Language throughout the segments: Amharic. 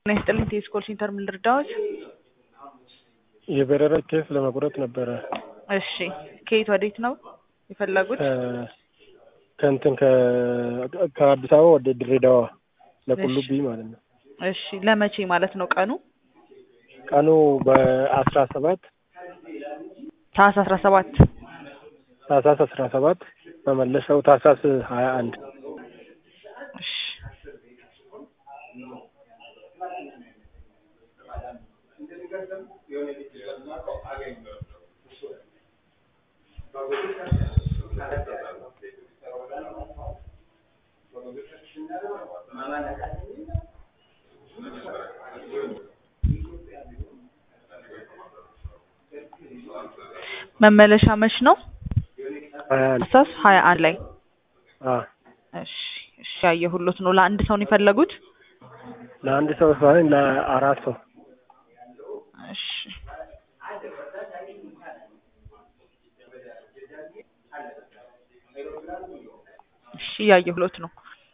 ጤና ይስጥልኝ ቴስኮል ሴንተር ምን ልርዳዎት? የበረራ ኬስ ለመቁረጥ ነበረ። እሺ ከየት ወዴት ነው የፈለጉት? ከእንትን ከአዲስ አበባ ወደ ድሬዳዋ ለቁልቢ ማለት ነው። እሺ ለመቼ ማለት ነው ቀኑ? ቀኑ በአስራ ሰባት ታህሳስ አስራ ሰባት ታህሳስ አስራ ሰባት መመለሻው ታህሳስ ሀያ አንድ እሺ መመለሻ መች ነው? ሀያ አንድ ታህሳስ ሀያ አንድ ላይ አ እሺ እሺ ያየሁሎት ነው። ለአንድ ሰው ነው የፈለጉት? ለአንድ ሰው ሳይሆን ለአራት ሰው እሺ እሺ እያየሁሎት ነው።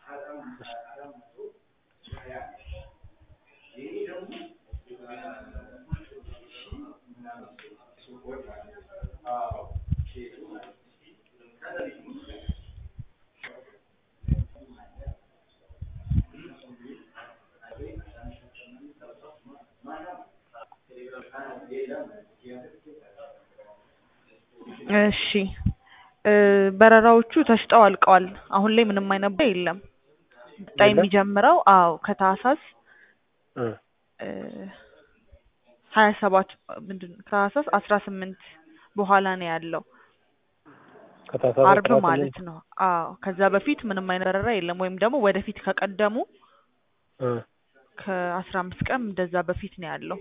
እሺ በረራዎቹ ተሽጠው አልቀዋል። አሁን ላይ ምንም አይነት በረራ የለም። ቀጣይ የለም? የሚጀምረው አዎ ከታህሳስ እ ሀያ ሰባት ምንድን ነው ከታህሳስ አስራ ስምንት በኋላ ነው ያለው ከታህሳስ አርብ አስራ ስምንት ማለት ነው። አዎ ከዛ በፊት ምንም አይነት በረራ የለም። ወይም ደግሞ ወደፊት ከቀደሙ እ ከአስራ አምስት ቀን እንደዛ በፊት ነው ያለው።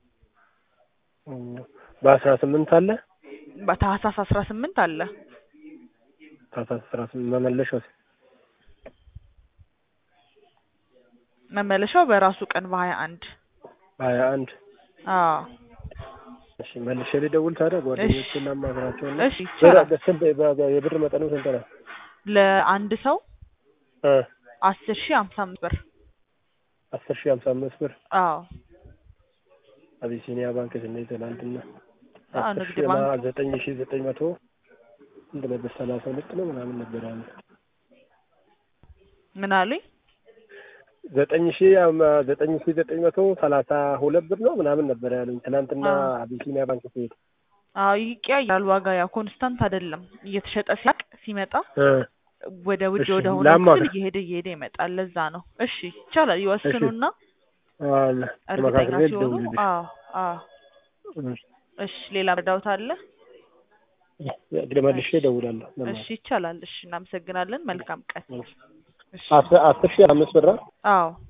በአስራ ስምንት አለ በታህሳስ አስራ ስምንት አለ። ታህሳስ አስራ ስምንት መመለሻው መመለሻው በራሱ ቀን በሀያ አንድ ሀያ አንድ አዎ እሺ መልሼ ልደውል ታዲያ ጓደኞቼን ላማክራቸውና እሺ ይቻላል። ብር- ስንት በ- የብር መጠኑ ስንት ነው? ለአንድ ሰው እ አስር ሺህ ሀምሳ አምስት ብር አስር ሺህ ሀምሳ አምስት ብር አዎ አቢሲኒያ ባንክ ስንሄድ ትናንትና አዎ አስር ንግድ ሺህ እና ባንክ ዘጠኝ ሺህ ዘጠኝ መቶ ስንት ነበር? ሰላሳ ሁለት ነው ምናምን ነበር ያለ ምን አሉኝ? ዘጠኝ ሺህ አም- ዘጠኝ ሺህ ዘጠኝ መቶ ሰላሳ ሁለት ብር ነው ምናምን ነበር ያሉኝ ትናንትና አዎ አቢሲኒያ ባንክ ስሄድ አዎ ይቀያያል ዋጋ ያው ኮንስታንት አይደለም። እየተሸጠ ሲያቅ ሲመጣ እ ወደ ውድ እሺ ወደ ሆነ ላማክር ክፍል እየሄደ እየሄደ ይመጣል። ለዛ ነው። እሺ ይቻላል። ይወስኑና አለ እርግጠኛ ተመካክሬ ሲሆኑ ልደውልልሽ አዎ አዎ እሺ ሌላ መርዳውት አለ? እንግዲህ መልሼ እሺ እደውላለሁ እሺ ለማለት ይቻላል። እሺ እናመሰግናለን። መልካም ቀን። እሺ አስር አስር ሺህ አምስት ብር ነው? አዎ